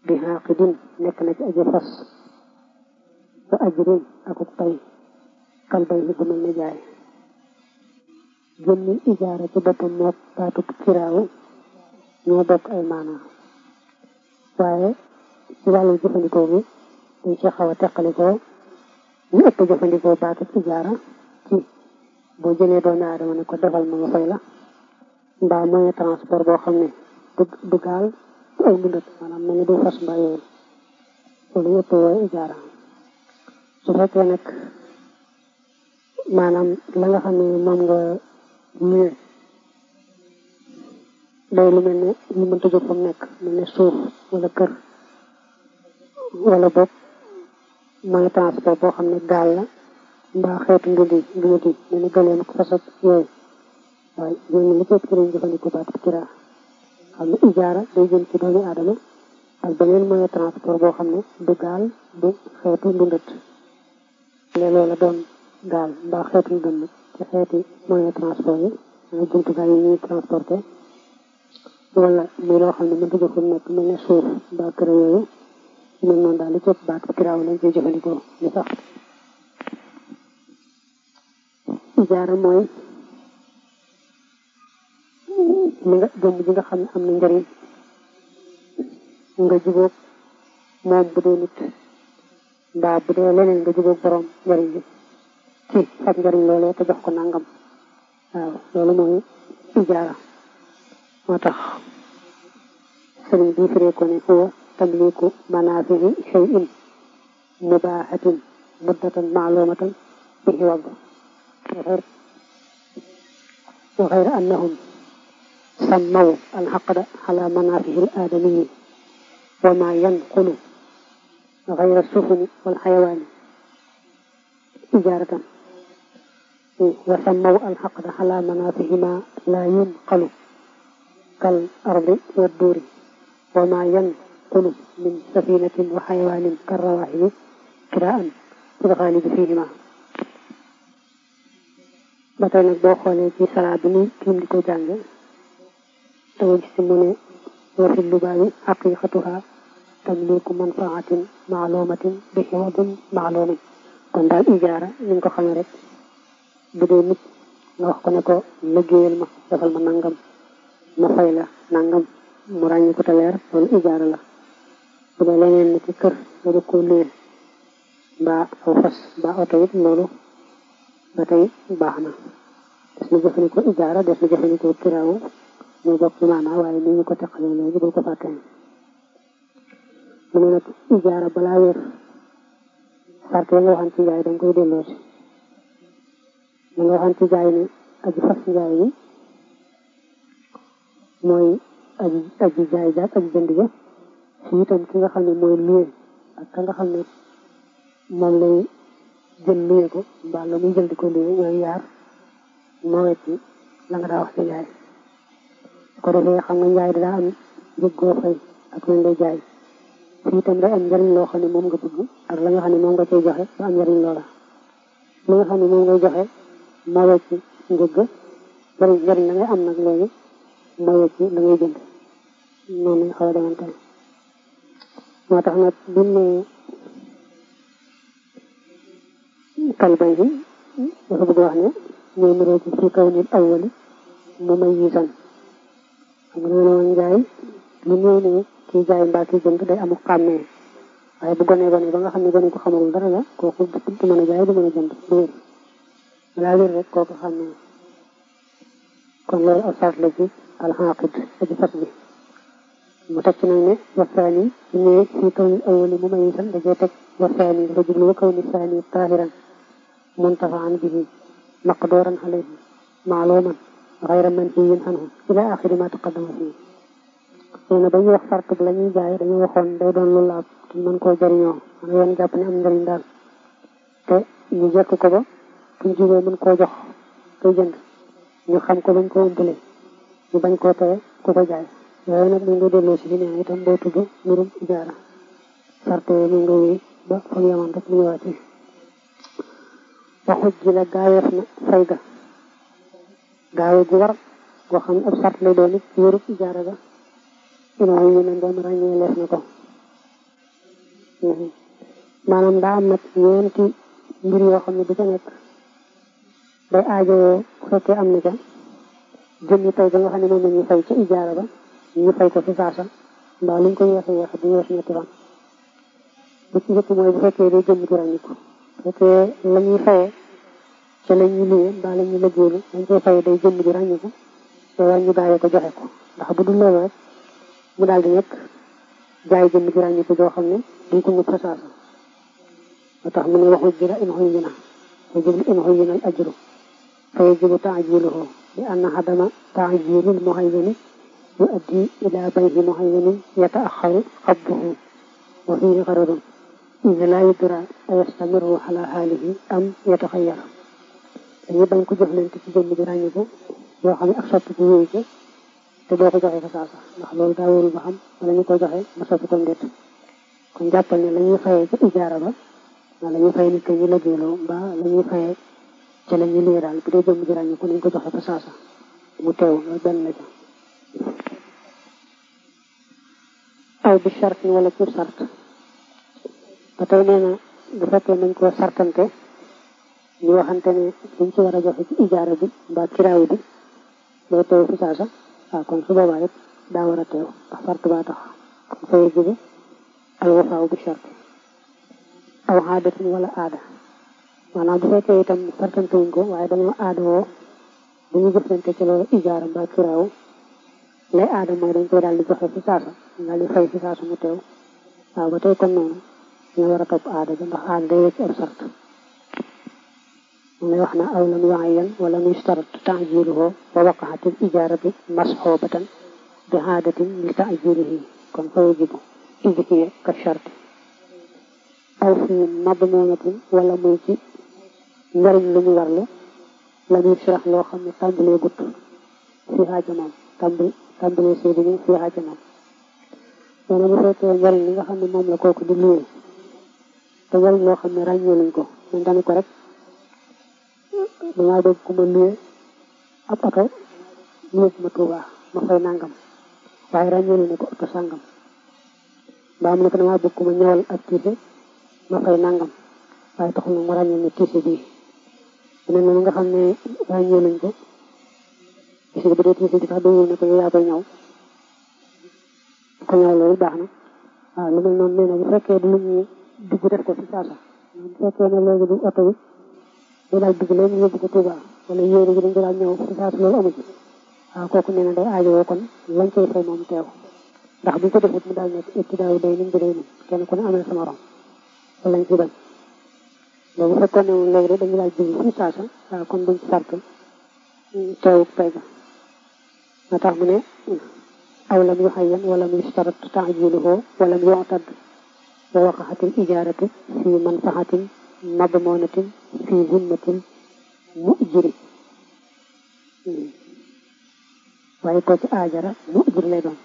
bi xaaqidin nekk na ci aji fas wa ajrin akuk pay kal bay bi mel ne jaay jëmmi ijaara ci boppam mook baatub kiraawu ñoo bokk ay maana waaye ci wàllu jëfandikoo bi dañ ci xaw a teqalikoo ñu ëpp jëfandikoo baatub ijaara ci boo jëlee doomu aadama ne ko defal ma nga fay la mbaa moyen transport boo xam ne du du gaal du ay mbindat maanaam mel ni du fas mbaa yooyu loolu yëpp wooy ijaara su fekkee nag maanaam la nga xam ne moom nga luye day lu mel ne lu mënta jóg fa mu nekk mel ne suuf wala kër wala boog moyen transport boo xam ne gaal la mbaa xeetu ndudi ndudi mel ne gëleem ak fas ak yooyu waaye ñooñu li ci ëpp ci lañ jëfandikoo baatu kiraa xam ne ijaara day jëm ci doomu aadama ak beneen moyen transport boo xam ne du gaal du xeetu ndundat ne loola doon gaal mbaa xeetu ndënd ci xeeti moyen transport yi mooy jumtukaay yi ñuy transporté wala muy loo xam ne mënta jëf nekk mel ne suuf mbaa kër yooyu mel noonu daal li ci ëpp baatu kiraaw lañ koy jëfandikoo li sax ijaara mooy li nga jëmm ji nga xam ne am na njëriñ nga jubóog moom bu dee nit mbaa bu dee leneen nga jubóog borom njëriñ bi ci fab njëriñ loolee te jox ko nangam waaw loolu mooy ijaara moo tax sëriñ bi firee ko ne huwa tamliku manafii shay'in mubaahatin muddatan maalumatan bi xiwab wa xayra annahum sammaw alxaqda ala manafihi al aadamiyi wa ma yanqulu xayra sufuni wal xayawaani ijaaratan wa sammaw alxaqda ala manafihi ma la yunqalu kal ardi wa duuri wa ma yanqulu min safinatin wa xayawaanin karrawaaxibi kiraan fil xaalibi fihima ba tey nag boo xoolee ci salaa bi ni kiim di ko jànge danga gis mu ne wa fi lubaabi xaqiqatuha tamliku manfaatin maalumatin bi xiwadin maalumin kon daal ijaara ni nga ko xamee rek bu dee nit nga wax ko ne ko liggéeyal ma defal ma nangam ma fay la nangam mu ràññi ko te leer loolu ijaara la bu dee leneen ni ci kër nga def ko luye mbaa aw fas mbaa oto it loolu ba tey baax na des na jëfandikoo ijaara des na jëfandikoo kiraawu ñu bokk ci maanaa waaye ni ñu ko teqalee léegi bul ko fàtte mu ne nag ijaara balaa wér sart ya nga waxan ci jaay danga koy delloo si da nga waxan ci jaay ne aji fas njaay bi mooy aji aji jaay jaag aji jënd ja si itam ki nga xam ne mooy luye ak ka nga xam ne moom lay jël luye ko mbaa la muy jël di ko luye ñooy yaar moo wecci la nga daa wax ci jaay ko defee xam nga njaay daa am njëg goo fay ak lañ lay jaay fii itam day am njëriñ loo xam ne moom nga bëgg ak la nga xam ne moom nga cay joxe ba am njëriñ loola li nga xam ne moom ngay joxe moo wecc njëg njëriñ njëriñ la ngay am nag léegi moo wecc la ngay jënd noonu lañ xaw a demante moo tax nag bi ne kalbay bi dafa bëgg wax ne ñooy niroo ci fii kaw nit awwali mu may yisan xam nga ne woon njaay lu ñëw ne kii jaay mbaa kii jënd day amu xàmmee waaye bu gone gone ba nga xam ne gone ko xamagul dara la kooku du mën a jaay du mën a jënd du wér balaa wér rek kooku xàmmee kon loolu aw sart la ci alxaqid aji fas bi mu teg ci nag ne wasaani su ñëwee fii kaw ni awali mu may itam dajee teg wasaani dafa jublu wa kaw ni saani taahiran muntafaan bihi maqdooran alayhi maaluman xayra manhiyin anhu ila axiri ma taqaddama fii nee na ba ñuy wax sart bi la ñuy jaay dañuy waxoon day doon lu laab te mën koo jariñoo man yoon jàpp ne am njëriñ daal te ñu jekk ko ba buñ jugee mën koo jox koy jënd ñu xam ko bañ koo umpale ñu bañ koo tere ku ko jaay yooyu nag mu nga delloo si fi nee itam boo tudd mbirum ijaara sart yooyu mu nga wéy ba fa mu yemoon rek mu ñëwaat ci waxuj ji la gaaweef na fay ga gaawe gu war goo xam ne ab sart lay doon it ci wérub ijaara ga inaa yi ne doon ràññee leef na ko maanaam daa am nag ñeenti mbir yoo xam ne du ca nekk day aajowoo bu fekkee am na ca jëmmi tey ba nga xam ne moom la ñuy fay ca ijaara ba ñu fay ko fi saasa mbaa luñ ko yeexe yeexe du yeex ñetti fan bu ci njëkk mooy bu fekkee day jëmm ci ràññiku bu fekkee la ñuy fayee ca la ñuy luyee mbaa la ñuy lëggéeylu dañ koy fayee day jëmm ci ràññiku te war ñu bàyyee ko joxe ko ndax bu dul loolu rek mu daal di nekk jaay jëmm ci ràññiku joo xam ne duñ ko ñëpp fa saasa moo tax mu ne waxu jira in xuy yina wajib in xuy yina al ajru fa yajibu taajiluhu li anna xadama taajilil muhayyini يؤدي إلى بيع معين يتأخر قبضه وفيه غرض إذ لا يدرى أيستمر على حاله أم يتخير dañuy bañ ko jëflante ci jëmm ji ràññi ko yoo xam ne ak soppi ko wéy ko te doo ko joxe fa saasa ndax loolu daa wóorul ba xam wala ñu ko joxe ma soppi ko ndet kon jàppal ne la ñuy fayee ca ijaara ba waa la ñuy fayee nit ko ñu lëggeeloo mbaa la ñuy fayee ca la ñuy lée daal bu dee jëmm ji ràññi ko nañ ko joxe fa saasa mu teew loolu benn la ca aw bi chart wala ci sart ba tey nee na bu fekkee nañ ko sartante ñu waxante ne liñ ci war a joxe ci ijaara bi mbaa kiraaw bi day teew fi saasa waaw kon su boobaa it daa war a teew ndax sart baa tax kon fa yajibu al wafaaw bi chart aw aadatin wala aada maanaam bu fekkee itam sartante wuñ ko waaye dañoo aada woo bu ñu jëflante ci loolu ijaara mbaa kiraaw lay aada mooy dañ koy daal di joxe fi saasa daal di fay fi saasa mu teew waaw ba tey kon noonu ñu war a topp aada bi ndax aada day wecc ab sart mu lay wax na aw lam yuayyan wala muy starat taajiluhu wa waqaxatil ijaarati masxoobatan bi aadatin li taajilihi kon fa yajibu idhiya ka sharti aw fi madmunatin wala muy ci njariñ lu ñu warlu la ñuy sirax loo xam ne tàmbalee gut fi xaaja moom tàmbali tàmbalee seedi ni fi xaaja moom nee na bu fekkee njariñ li nga xam ne moom la kooku di luye te njariñ loo xam ne ràññee luñ ko man dana ko rek damaa bëgg ku ma luye ab oto yóbbu ma Tuuba ma fay nangam waaye ràññee lu ne ko oto sàngam mbaa mu ne ko damaa bëgg ku ma ñëwal ak tiise ma fay nangam waaye taxul na mu ràññee ne tiise bii mel na nga xam ne ràññee luñ ko gis nga bu dee tiise bi sax doo ne ko yow yaa koy ñëw ko ñëw loolu baax na waaw lu mel noonu nee na bu fekkee du lu ñuy dugg def ko fi saasa bu fekkee ne léegi du oto bi day daal dugg léegi yóbbu ko Tuuba wala yéene gi dañ ko daal ñëw fi saasa loolu amu ci waaw kooku nee na day aajowoo kon lañ koy fay moom teew ndax bu ko defut mu daal nekk ibtidaaw day nim bi day nim kenn ku ne amee sama rom wala lañ ci bañ loolu bu fekkoon ne moom léegi rek dañu daal jublu fi saasa waaw kon duñ ci sart teewu pay ga moo tax mu ne aw lam yuxayyan wala mu yustarat taajiluhu wala mu yuctad wa waqaxatil ijaaratu fi manfaxatin madmonatin fi zimmatin mujiri waaye ko ci aajara mujir lay doon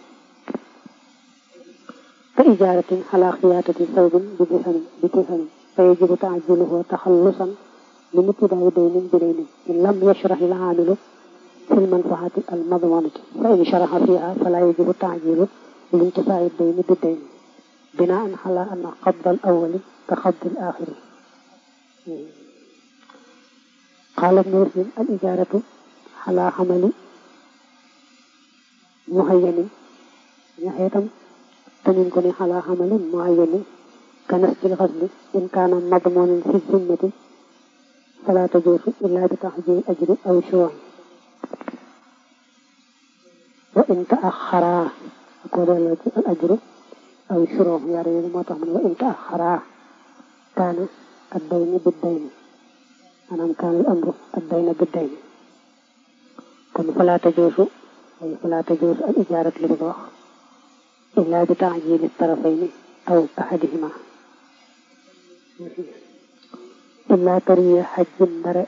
ka ijaaratin xalaa xiyaatati sawbin bi disanin bi disanin fa yajibu taajiluhu taxallusan li mubtidaa'i daynin bi daynin in lam yashrax il aamilu في المنفعة المضمونة فإن شرح فيها فلا يجب تعجيل لانتفاع الدين بالدين بناء على أن قبض الأول كقبض الآخر قال ابن مسلم الإجارة على عمل معين نحيتم تنين كوني على عمل معين كنسج الغزل إن كان مضمون في الذمة فلا تجوز إلا بتعجيل أجر أو شروع wa in taaxara ko delloo ci al ajru aw shuroo yaar yooyu moo tax mu ne wa in taaxara kaana ad dayni bid dayni maanaam kaana al amru ad dayna bid dayni kon falaa tajoosu ay falaa tajoosu al ijaarat li bëgg wax illa bi taajili tarafayni aw ahadihima illa kariya xajjin ndare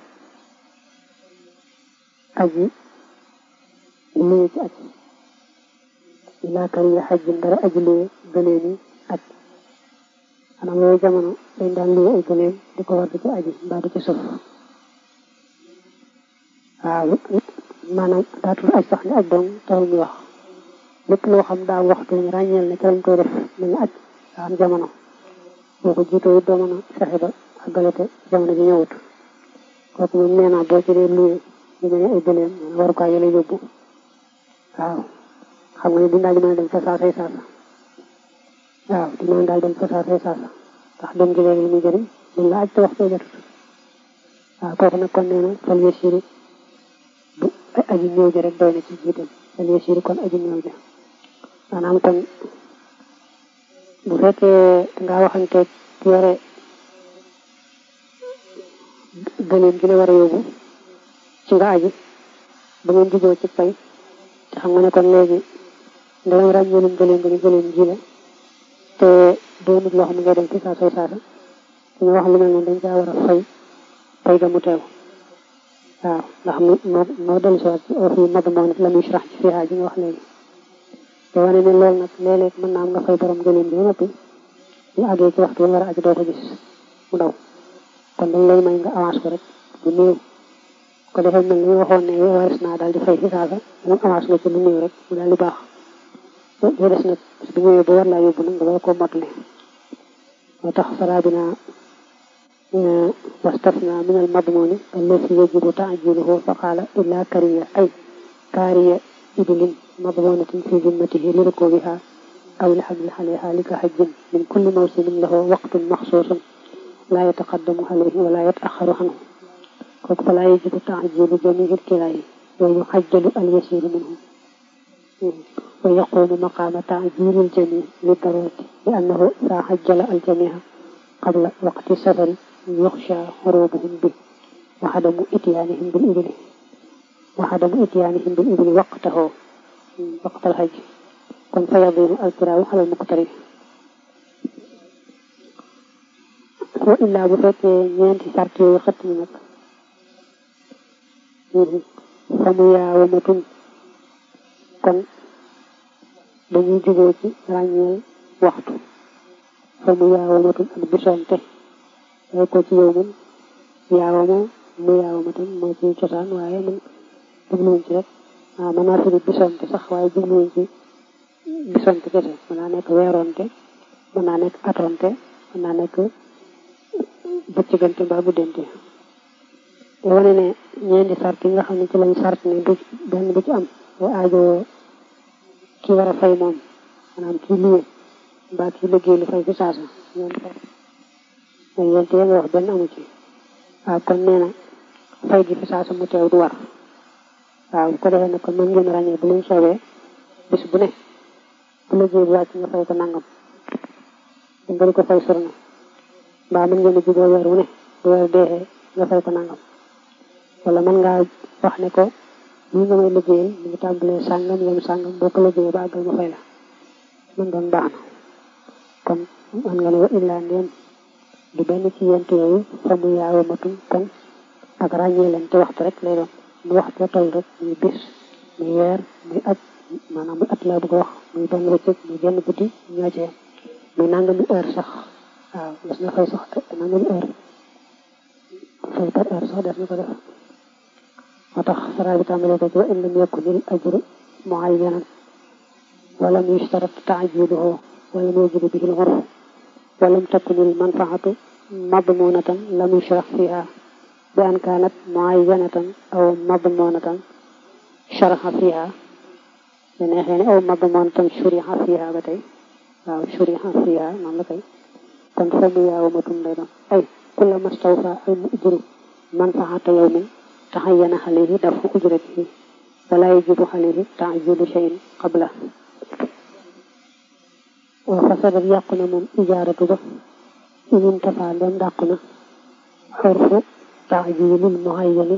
aji luye ci aj ila kariya xajjin dara aji luye gëleeni aj xanaa yooyu jamono dañ daan luye ay gëleen di ko war di ci aji mbaa di ci suuf waaw maanaam daatul aj sax ni aj doon taxul ñu wax lépp loo xam daa waxtu ñu ràññeel ne ci lañ koy def mel ni aj daa am jamono boo ko jiitoo it doo mën a fexe ba àggale te jamono ji ñëwut kooku moom nee naa boo ci dee luye ñu mel ne ay gëleem warukaay yi lay yóbbu waaw xam nga ne duñ daal di mën a dem fa saasay saasa waaw di mën daal dem fa saasay saasa ndax dem gi léegi li muy jëriñ mun la aj te waxtu jotut waaw kooku nag kon nee na fal yasiru bu aji néew ji rek doy na ci jiitam fal yasiru kon aji néew ji maanaam kon bu fekkee nga waxante ki yore gëleem gi la war a yóbbu ci nga aji ba ngeen juboo ci pay te xam nga ne kon léegi ndegam ràññeelum gëleem gi ni gëleem ji la te doonut loo xam ne ngay dem ci saa sooy saasa ñu wax lu mel noonu dañ caa war a fay fay ga mu teew waaw ndax mu moo moo dellu si waat ci oo fii mad moo nit la muy sarax ci fiihaa ji nga wax léegi te wane ne loolu nag léeg-léeg mën naa am nga fay borom gëleem bi ba noppi ñu àggee ci waxtu bi war a aji doo ko gis mu daw kon dañ lay may nga avance ko rek bu néew ko defee mel ni waxoon ne waris naa daal di fay ci saasa moom avance nga ci lu néew rek mu daal di baax boo des nag bu ñëwee ba war laa yóbbu nag nga war koo mottali moo tax farabina wastafna min al madmuni allati yajibu ta'jiluhu fa qala illa kariya ay kariya iblin madmunatin fi zimmatihi li rukubiha aw li hamli alayha li ka hajjin min kulli mawsimin lahu waqtun maxsuusun la yataqaddamu alayhi wa la yata'axxaru anhu kooku fala yajibu ta'jilu jami'i al-kiraayi wa yuhajjalu al-yasiru minhu wa yaqumu maqaama ta'jiili al-jamii' li-darurati li-annahu idhaa hajjala al-jamii'a qabla waqti safari yukhshaa huruubuhum bihi wa 'adamu ityaanihim bil-ibli wa 'adamu ityaanihim bil-ibli waqtahu waqta al-hajj kon fa yadiinu al-kiraayu 'ala al-muqtari wa illaa bu fekkee ñeenti sart yooyu xëtt na nag fa mu yaawamatun kon dañuy jugee ci ràññeel waxtu fa mu yaawamatul ak bisonte day ko ci yow mun yaawama mu yaawamatul moo ci cosaan waaye man jubluwuñ ci rek waaw mën naa firi bisonte sax waaye jubluwuñ ci bisonte kese mën naa nekk weeronte mën naa nekk atonte mën naa nekk bëccëgante mbaa guddente te wane ne ñeenti sart yi nga xam ne ci lañ sart ne du benn bu ci am wa aajo ki war a fay moom maanaam kii lié mbaa kii liggéey lu fay fi saasa ñeenti sart mais yénte ya nga wax benn amu ci waaw kon nee na fay gi fi saasa mu teew du war waaw bu ko defee nag kon mën ngeen ràññee bu leen soobee bis bu ne bu liggéey bu wàcc nga fay ko nangam nga di ko fay surna mbaa mën ngeen a juboo weer wu ne bu weer deexee nga fay ko nangam wala mën ngaa wax ne ko lii nga may liggéeyal mu ngi tàmbalee sàngam yem sàngam boo ko liggéeyee ba àggal ma fay la mën doon baax na kon mën nga ne wa illaa ndéem du benn ci yent yooyu fa mu yaawa matum kon ak ràññee leen te waxtu rek lay doon mu waxtu toll rek muy bis muy weer muy at maanaam muy at laa bëgg a wax muy benn bëccëg muy benn guddi ñoo ci yem muy nangami heure sax waaw des na fay sax nangami heure fay par heure sax des na ko def moo tax saraa bi tàmbalee ko ci wa in lam yakun al ajru muayyanan walam yushtarat ta'jiluhu walam yajri bihi al urf walam takun al manfaatu madmunatan lam yushrah fiha bi an kanat muayyanatan aw madmunatan sharaha fiha ne neexee ne aw madmunatan shuriha fiha ba tey waaw shuriha fiha noonu la kay kon fa mu yaawamatum lay doon ay kulla mastawfa al mujru manfaata yawmin taxayyana alayhi dafu ujratihi wala yajibu alayhi ta'jilu shay'in qabla wa fasadat yàqu na moom ijaaratu ba inin tafa ndem dàqu na xurfu ta'jilil muhayyani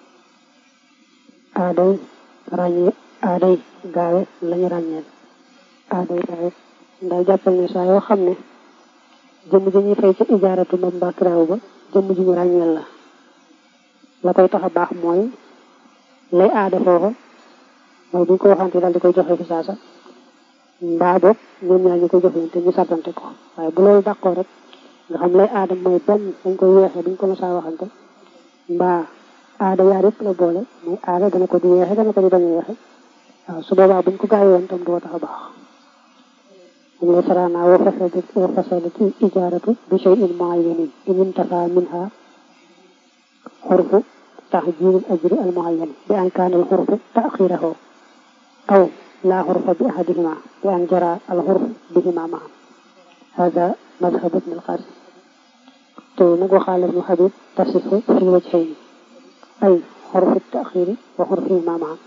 aaday ràññee aaday gaawe lañu ràññeel aaday gaawe ndax jàppal ne saa yoo xam ne jëmm ji ñuy fay ci ijaaratu ba mbaa kiraaw ba jëmm ji ñu ràññeel la la koy tax a baax mooy lay aada foofa mooy buñ ko waxante daal di koy joxe fi saasa mbaa boog ñoom ñaar ñu koy joxlante ñu sartante ko waaye bu loolu dàqoo rek nga xam lay aada mooy benn dañ koy yeexe duñ ko mosaa waxante mbaa aada yaar yëpp la boole muy aada dana ko di yeexe dana ko di bañ a yeexe waaw su boobaa buñ ko gaayoon tam doo tax a baax moom la saraana wa fasada wa fasadati ijaaratu bi shay'in muayyanin in intafa minha xurfu taxjiil al ajri al muayyan bi an kaana al xurfu taaxirahu aw laa xurfa bi ahadihima bi an jara al xurf bihima maan hada madhab ibn al qasim te nag waxaale ibnu xabib tasifu fi wajhayni ay xurfu taaxiri wa xurfihima maan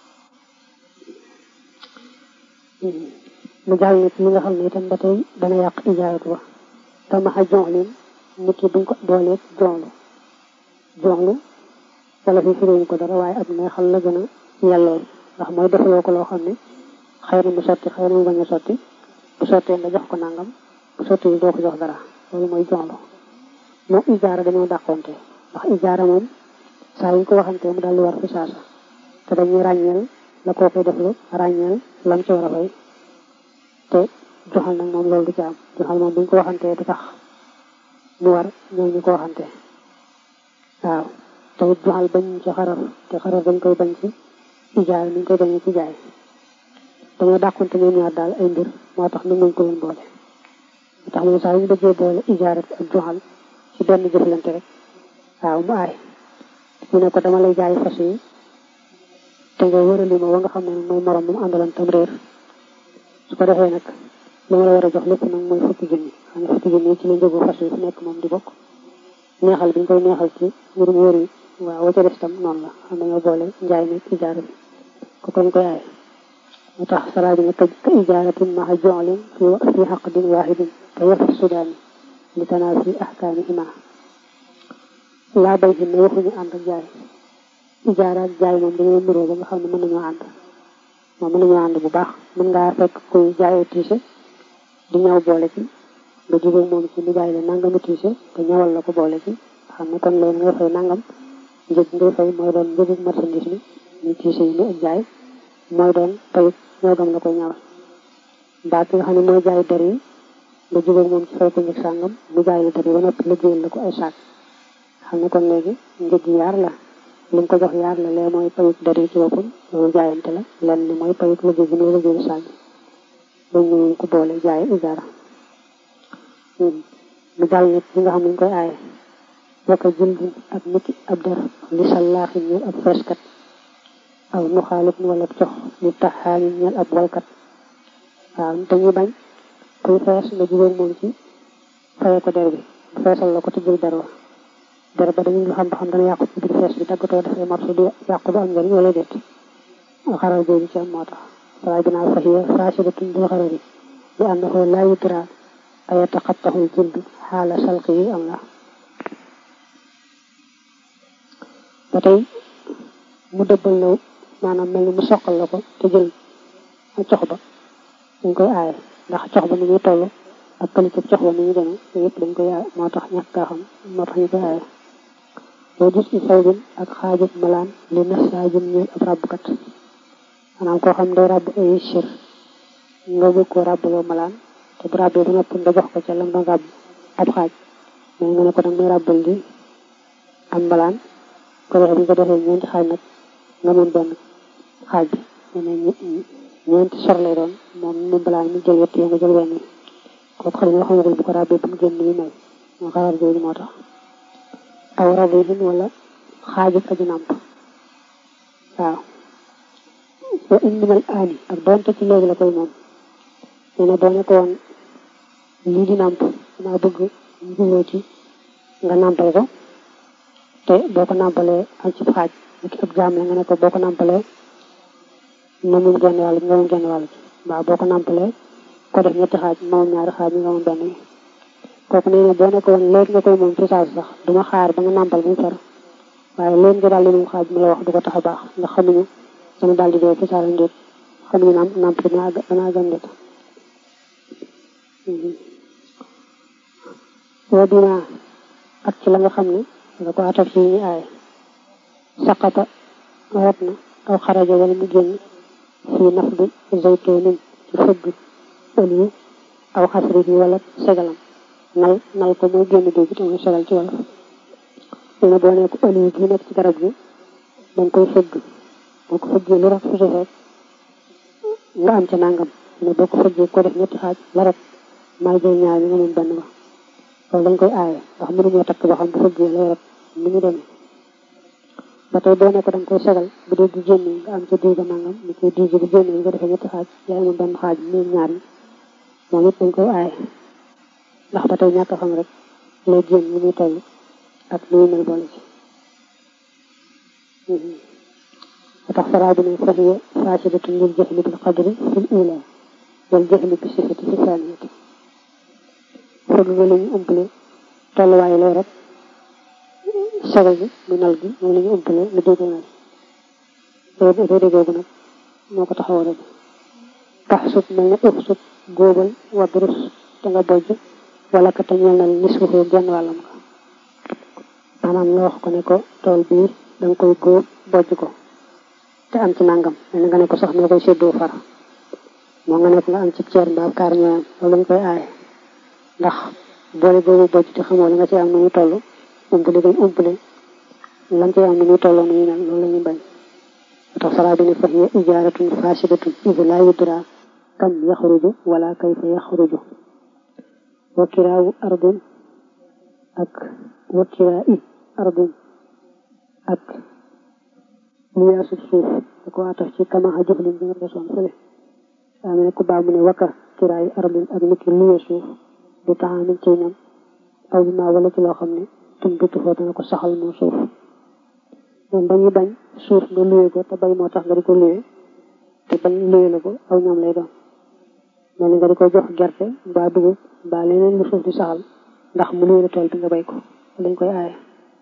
mu jàll nit ñi nga xam ne itam ba tey dana yàq ijaaratu ba te maxa jonlin nit ki buñ ko booleeg jonlu jonlu wala fi firiñ ko dara waaye ak neexal la gën a yellool ndax mooy defaloo ko loo xam ne xëy na mu sotti xëy na mu bañ a sotti bu sottee nga jox ko nangam bu sotti yi doo ko jox dara loolu mooy jonlu moom ijaara dañoo dàqonte ndax ijaara moom saa yi ñu ko waxantee mu daal di war fi saasa te dañuy ràññeel la koo koy deflu ràññeel lam ci war a fay te joxal nag moom loolu du ci am joxal moom buñ ko waxantee du tax mu war ñoo ñu ko waxantee waaw te it joxal bañ ci xarar te xarar dañ koy bañ ci ijaay ni ñu koy bañee ci jaay dañoo dàqonte ñoom ñaar daal ay mbir moo tax nu muñ ko leen boole moo tax moom saa yu ñu bëggee boole ijaarat ak joxal ci benn jëflante rek waaw mu aay mu ne ko dama lay jaay fas yi te nga wërali ma wa nga xam ne mooy morom mu àndaloon tam réer su ko defee nag li ma la war a jox lépp nag mooy fukki junni xam nga fukki junni ci la njëgu fas yi fu nekk moom di bokk neexal bi ñu koy neexal ci mbirum wër yi waaw wa ca des tam noonu la xam nañoo boole njaay mi ijaara bi ko koñ koy aay moo tax salaa bi ne ka ijaaratin maxa jonlin fi fi xaqdin waahidin te yafa sudaani li tanaa fi ahkaamihima laa bay xin ne waxuñu ànd ak jaay ijaara ak jaay moom dañoo nuroo ba nga xam ne mën nañoo ànd moom mën nañoo ànd bu baax mën ngaa fekk kuy jaayoo tiise di ñaw boole ci nga jubóog moom ci lu jaay la nangamu tiise te ñawal la ko boole ci xam ne kon loolu nga fay nangam njëg ngay fay mooy doon njëgu marchandise bi ñu tiise yi ni ak jaay mooy doon payit ñoo gam la koy ñawal mbaa ki nga xam ne mooy jaay der yi nga jubóog moom ci fay ko njëg sàngam mu jaay la der yi ba noppi liggéeyal la ko ay saak xam ne kon léegi njëg yi yaar la li nga ko jox yaar la lee mooy payit der yi ci boppam loolu jaayante la lenn li mooy payit liggéey bi muy liggéeyu saak bi dañ ñu ko boole jaay ijaara mu jàll nit ñi nga xam ne ñu koy aaye waka jëldin ak niki ab der li sallaaxin ñeel ab feeskat aw nu xaalib wala cox li taxaalin ñeel ab walkat waaw dañuy bañ kuy fees nga jigéen moom ci faye ko der bi feesal la ko te jël der wa der ba dañuy xam ba xam dana yàqu ci biir fees bi daggatoo dafay marché du yàqu du am njëriñ wala déet xaral boobu ci am moo tax waaye dinaa fahiya faasidatun bil xarari li annahu laa yudra ayataxattahu jildu xaala salqi yi am la ba tey mu dëbbal la maanaam mel ni mu soqal la ko te jël cox ba dañ koy aaye ndax cox ba ni muy toll ak qualité cox ba ni muy demee yëpp dañ koy aaye moo tax ñàkk kaa xam moo tax ñu koy aaye boo gis ci sawbin ak xaajub malaan li nasaajin ñeel ab ràbbkat maanaam koo xam day ràbb ay sër nga bëgg koo ràbbaloo malaan te bu ràbbee ba noppi nga jox ko ca lam doon ràbb ab xaaj mais nga ne ko nag may ràbbal di am malaan ko defee bi nga defee ñeenti xaaj nag nga mën benn xaaj bi ne ñeenti sor lay doon moom mu balaan mi jël wett yi nga jël benn yi kooku xam ne xamagul bu ko ràbbee ba mu génn yi mel moo xarar jooju moo tax aw rabu bin wala xaaju aji nàmp waaw wa in minal aani ak doonte ci léegi la koy moom nee na boo ne ko woon lii di nàmp dama bëgg juboo ci nga nàmpal ko te boo ko nàmpalee ak ci xaaj ki ab jaam la nga ne ko boo ko nàmpalee na moom genn wàll bi nga moom genn wàll bi waaw boo ko nàmpalee ko def ñetti xaaj moom ñaari xaaj bi nga moom benn yi kooku nee na boo ne ko woon léegi nga koy moom ci saa sax duma xaar ba nga nàmpal bu fer waaye léegi nga daal di moom xaaj bi la wax du ko tax a baax ndax xamuñu dana daal di dee ci saa ndéet xamuñu nàmp nàmp dana dana gën ndéet wa bina ak ci la nga xam ne nga ko ataf ci ñu aay saqata rot na aw xaraja wala mu génn fii naf bi zaytunin ci fëgg oliw aw xasri bi wala segalam nal nal ko mooy génn dégg te muy segal ci wala nee na boo ne ko oliw gi nekk ci garab gi danga koy fëgg boo ko fëggee lu rafet rek nga am ca nangam ne boo ko fëggee ko def ñetti xaaj la rek may jël ñaar ñi nga moom benn ba loolu dañ koy aaye ndax mënuñoo takk ba xam bu fëggee lay rek ni ñu demee ba tey boo nekk da nga koy segal bu dee di génne nga am ca diiga nangam ni koy diigi bu génne nga defee ñetti xaaj yaay moom benn xaaj moom ñaar yi moom it dañ koy aaye ndax ba tey ñàkk a xam rek lay génn ni muy toll ak ni muy mel boole ci ba tax faraa bi ne fahiya faasidatun lil jahli bil qadri fil ula wal jahli bi sifati fi saniyati fëgg nga la ñu umpale tolluwaayu lay rek sagal gi mu nal gi moom la ñu umpale lu déggoo nal réedé googu nag moo ko taxaw rek tax sut mel ne uf sut góobal wadrus te nga bojj wala ka te ñeel na nis waxee genn wàllam ko maanaam nga wax ko ne ko tool bii da nga koy góob bojj ko te am ci nangam mel na nga ne ko sax noo koy séddoo far moo nga nekk nga am ci ceer mbaab kaar ñooyam loolu lañ koy aaye ndax boole boobu bojj te xamoo li nga ci am nu muy toll umpale gañ umpale lan ci am nu muy toll nu muy mel loolu la ñuy bañ tax faraa bi ne fa hiya ijaaratun fasidatun id laa yudra kam yaxruju wala kayfa yaxruju wa kiraawu ardin ak wa kiraa i ardin ak liyaasu suuf da ko ataf ci kama a jëflin bi nga desoon fële daa mel ne ku baa mu ne wakka kiraayi ardin ak niki liya suuf du taxaamin ci ñam aw bi maa wala ci loo xam ne tum bitu foo dana ko saxal moo suuf ñoom dañuy bañ suuf nga luye ko te bay moo tax nga di ko luye te bañ luye la ko aw ñam lay doon mel ni nga di ko jox gerte mbaa dugub mbaa leneen lu suuf di saxal ndax mu luye la tool bi nga bay ko lañ koy aaye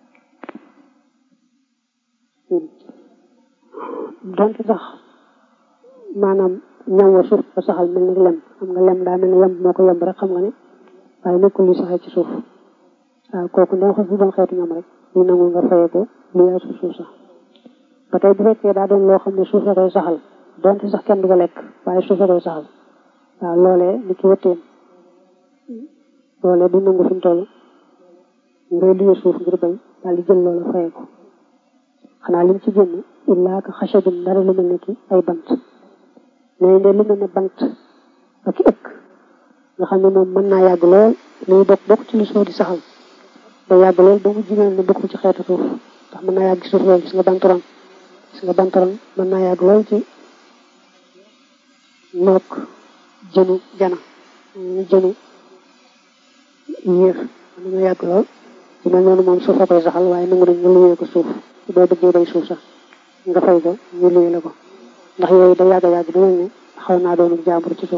donte sax maanaam ñam wa suuf ba saxal mel ni lem xam nga lem daa mel ni yem moo ko yemb rek xam nga ne waaye nekkul lu saxee ci suuf waaw kooku ndem xas bu doon xeetu ñam rek ñu nangu nga fayee ko lu yaa suuf suuf sax ba tey bu fekkee daa doon loo xam ne suuf la koy saxal donte sax kenn du ko lekk waaye suuf la koy saxal waaw loolee li ki wëtteen loolee du nangu fi mu toll ngay luye suuf ngir bañ daal di jël loola fayee ko xanaa liñ ci génn illaa ka xasabin dara lu mel ne ki ay bant mais de lu mel ne bant ak ëkk nga xam ne moom mën naa yàgg lool luy bokk bokk ci lu suuf di saxal da yàgg lool ba mu jigéen ne bokkul ci xeetu suuf ndax mën naa yàgg ci suuf lool gis nga banturan gis nga banturan mën naa yàgg lool ci noog jënu jana jënu yéex mën na yàgg lool ci mel noonu moom suuf a koy saxal waaye nangu nañ nga luyee ko suuf boo bëggee bay suuf sax nga fay ko ñu luyee la ko ndax yooyu da yàgg yàgg du mel ne xaw naa doonu jàmbur ci suuf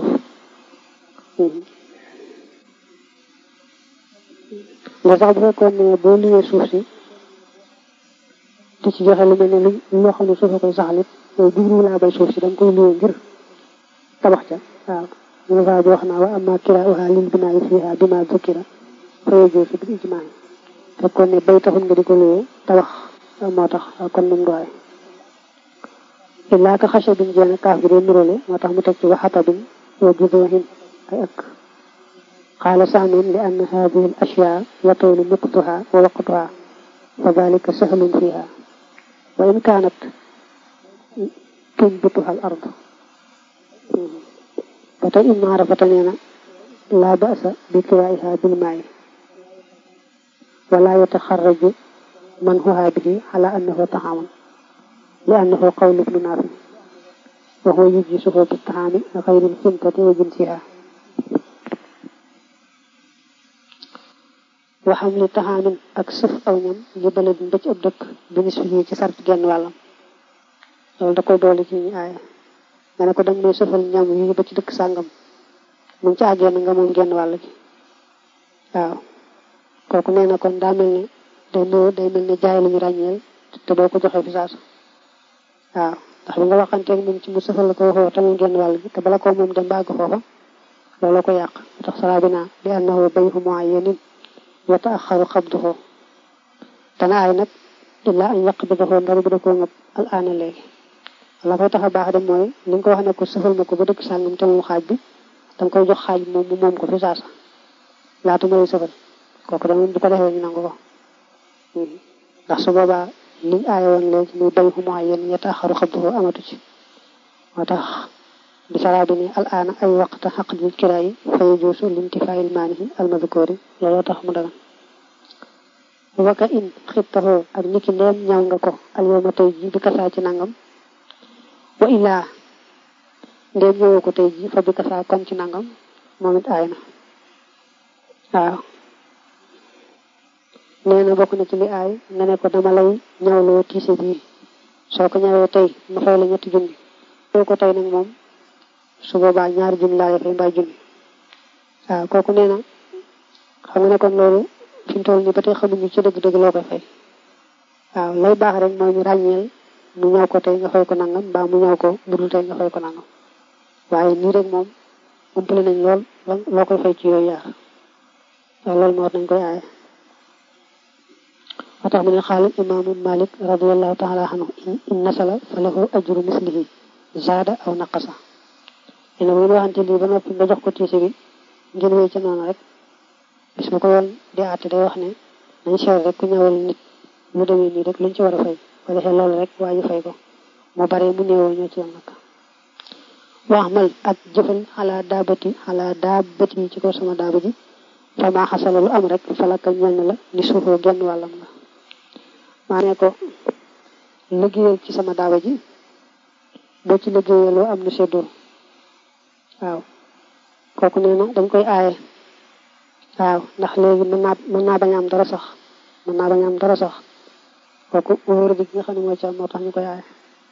nga sax bu fekkoon ne boo luyee suuf si di ci joxe lu mel ne lu loo xam ne suuf a koy saxal it yow jublu laa bay suuf si da nga koy luyee ngir tabax ca waaw ñu faa ji wax naa wa amma kiraa'uha lil binaa'i fiiha bima dhukira fa yajuuzu bil ijmaa'i fekkoon ne bay taxul nga di ko luyee tabax moo tax kon num doy illaa ka xasha bin jeene kaaf gi dee nurale moo tax mu teg ci waxata bin wa juduhin ay ëkk qaala saamin li anna hadihi al ashyaa yatulu muqtuha wa waqtuha fa dalika sahlun fiha wa in kaanat tunbituha al ard ba tey ibnu arafata nee na laa ba'sa bi kiraa'iha bil maa'i wala yataxarraju man huwa bihi ala annahu taxaamun li annahu qawlu ibnu naafi wa huwa yujisuhu bi taxaami xayri lxintati wa jinsiha waxam li taxaamin ak sëf aw ñam li baladin ba ci ab dëkk bi nis fi ci sart genn wàllam loolu da koy doole ci ñu aaya nga ne ko dañ may sëfal ñam yi ba ci dëkk sàngam mu ci àggee na nga moom genn wàll gi waaw kooku nee na kon daa mel ne day mel day mel ne jaay la ñu ràññeel te doo ko joxe fi saasa waaw ndax bi nga waxanteeg moom ci mu sëfal la ko waxoo te moom genn wàll gi te bala koo moom dem bàgg foofa looloo ko yàq tax saraa bi naa bi annahu bay'u mu'ayyanin wa ta'axxaru qabduhu dana ay nag illaa an yaqbidahu ndara bu da koo ngëb al aana léegi la koy tax a baax de mooy li nga ko wax ne ko sëfal ma ko ba dëkk sàngam te moom xaaj bi danga koy jox xaaj moom mu moom ko fi saasa laata mooy sëfal kooku dama bu ko defee ñu nangu ko ndax su boobaa liñ aaye woon léegi muy bay xumaa yéen ñett axaru xabduhu amatu ci moo tax bi saraabi ne al aana ay waqta xaqdil kiraayi fa yajuusu lintifaayil maanihi almadkoori looloo tax mu dagan waka in xittaxoo ak niki ndeem ñaw nga ko alyawma tey ji bi kasaa ci nangam wa illaa ndeem ñëwoo ko tey ji fa bi kasaa kon ci nangam moom it aay na waaw nee na bokk na ci li aay nga ne ko dama lay ñawloo tiise bii soo ko ñawee tey ma fay la ñetti junni soo ko tey nag moom su boobaa ñaari junni laa fay mbaa junni waaw kooku nee na xam nga ne kon loolu fi mu toll nii ba tey xamuñu ci dëgg-dëgg loo koy fay waaw lay baax rek mooy ñu ràññeel mu ñaw ko tey nga fay ko nangam mbaa mu ñaw ko budul tey nga fay ko nangam waaye nii rek moom umpale nañ lool loo koy fay ci yooyu yaar waaw loolu moo war nañ koy aaye moo tax mu ne xaalal imaamu malik radiallahu taala anhu in nasala fa lahu ajru mislihi zaada aw naqasa ene bu ñu waxante lii ba noppi nga jox ko tiise bi ngeen wéy ca noonu rek bis bu ko yoon di àtte day wax ne nañ seet rek ku ñëwal nit lu demee nii rek luñ ci war a fay ba defee loolu rek waa ñu fay ko moo bare mu néewoo ñoo ci yam nag wax mal ak jëfal xalaa daabati xalaa daabati yi ci ko sama daaba ji fa maa xasala lu am rek falaka ñel la ni suufoo genn wàllam nga maa ne ko liggéeyal ci sama daaba ji boo ci liggéeyal loo am nu seddoo waaw kooku nee na dañ koy aaye waaw ndax léegi mën naa mën naa bañ am dara sax mën naa bañ am dara sax kooku wóor bi nga xam ne moo ci am moo tax ñu koy aaye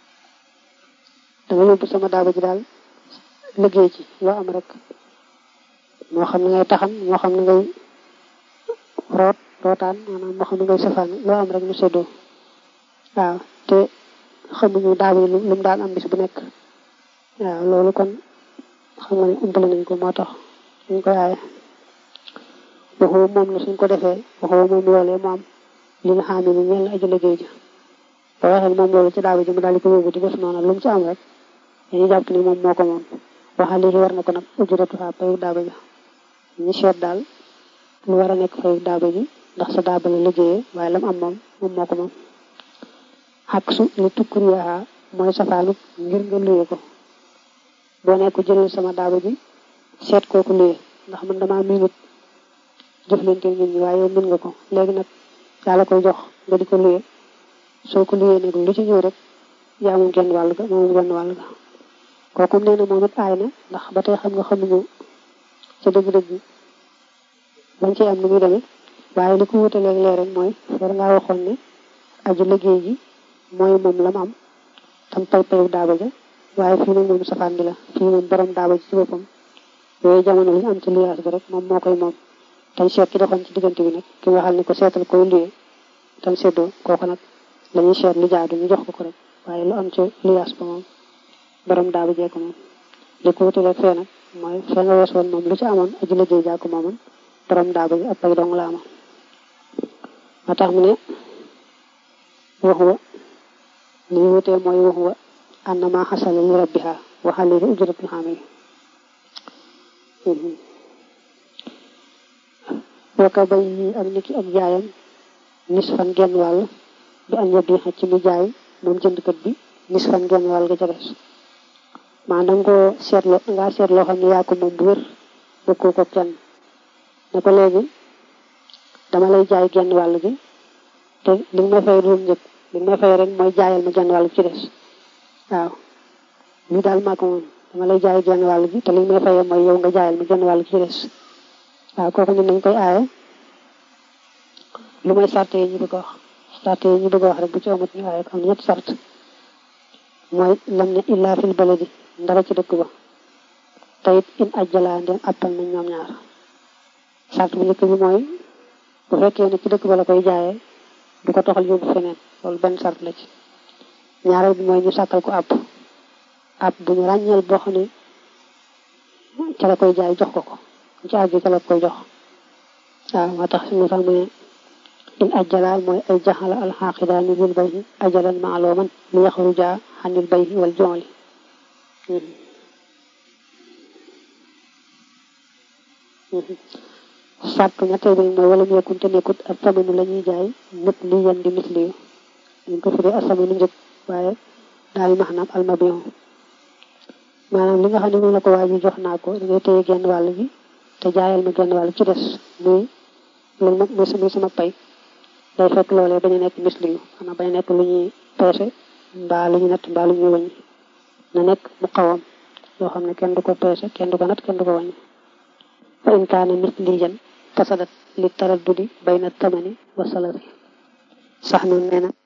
danga yóbbu sama daaba ji daal liggéey ci loo am rek moo xam ne ngay taxan moo xam ne ngay root rootaan maanaam moo xam ne ngay safaan loo am rek ñu séddoo waaw te xamuñu daaba yi lu mu daan am bis bu nekk waaw loolu kon xam nga ne umpale nañ ko moo tax ñu koy aaye waxoo moom la suñ ko defee waxoo moom loolee mu am li nga xam ne ñeel na aju liggéey ji ba waxee moom loolu ci daaba ji mu daal di ko yóbbu di def noonu lu mu ci am rek dañuy jàpp ni moom moo ko moom waxa léegi war na ko nag ujuratu fa payu daaba ji ñu seet daal lu war a nekk fayu daaba ji ndax sa daaba la liggéeyee waaye lam am moom moom moo ko moom xaq su li tukkuriyaa mooy safaanu ngir nga luye ko boo nekk jëlal sama daaba ji seet kooku luye ndax man damaa miinut jëflante nit ñi waaye mën nga ko léegi nag yàlla koy jox nga di ko luye soo ko luyee nag lu ci ñëw rek yaa moom genn wàll ga moom genn wàll ga kooku nee na moom it aay na ndax ba tey xam nga xamuñu ca dëgg-dëgg bañ ci am ni muy demee waaye li ko wutaleeg lee rek mooy war ngaa waxoon ne aju liggéey ji mooy moom la mu am tam pay payu daaba ja waaye fii nag moom safaan bi la fii moom borom daaba ji ci boppam yooyu jamono li ñu am ci luyaas bi rek moom moo koy moom tañ seet ki doxoon ci diggante bi nag ki waxal ni ko seetal koy luyee tam seddoo kooku nag lañuy seet lu jaadu ñu jox ko ko rek waaye lu am ci luyaas ba moom borom daaba jee ko moom li ko wutaleeg fee nag mooy fee nga wees woon moom lu ci amoon aju liggéey jaa ko moomoon borom daaba ji ak pay dong la amoon moo tax mu ne waxuwa li ñu wutee mooy waxuwa annama xasala li rabbiha waxaleegi ujratul xaamil waka bay yi ak niki ak jaayam nis fan genn wàll bi am yebbi xaj ci mu jaay moom jëndkat bi nis fan genn wàll ga ca des maa danga ko seetloo dangaa seet loo xam ne yaa ko moom bu wér bokkoo ko kenn ne ko léegi dama lay jaay genn wàll gi te li nga may fay du njëkk li nga may fay rek mooy jaayal ma genn wàll gi ci des waaw lii daal maa ko moom dama lay jaay genn wàll gi te li nga may fayee mooy yow nga jaayal ma genn wàll gi ci des waaw kooku ñun dañ koy aaye lu may sarte yi ñu bëgg a wax sarte yi ñu bëgg a wax rek bu ci amut ñu aaye ko am na ñetti sart mooy lam ne illaa fil baladi ndara ci dëkk ba tayit in ajjalaa ndem appal nañ ñoom ñaar sart bu njëkk bi mooy bu fekkee ne ci dëkk ba la koy jaayee du ko toxal yóbbu feneen loolu benn sart la ci ñaareel bi mooy ñu sàkkal ko àpp àpp bu ñu ràññeel boo xam ne ca la koy jaay jox ko ko ci àgg ca la koy jox waaw moo tax suñu sax mu ne in ajjalaa mooy ay jaxala alxaqidaani bil bayhi ajalan maaluman li yaxruja xanil bayhi wal jooli sàrt ñetteel bi mooy wala mu yekkunte nekkut ak samanu la ñuy jaay nët li yan di misli yu ñu ko firee ak samanu njëg waaye daal maxnaam almabion maanaam li nga xam ne moom la ko waa ji jox naa ko da ngay téye genn wàll gi te jaayal ma genn wàll ci des muy loolu moom muy sama pay day fekk loolee bañ a nekk misli yu xanaa bañ a nekk lu ñuy peese mbaa lu ñu natt mbaa lu ñuy wëññi na nekk mu xawam yoo xam ne kenn du ko peese kenn du ko natt kenn du ko wàññi fa in kaana misliyan fasadat li taraddudi bayna tamani wa salari sax noonu nee na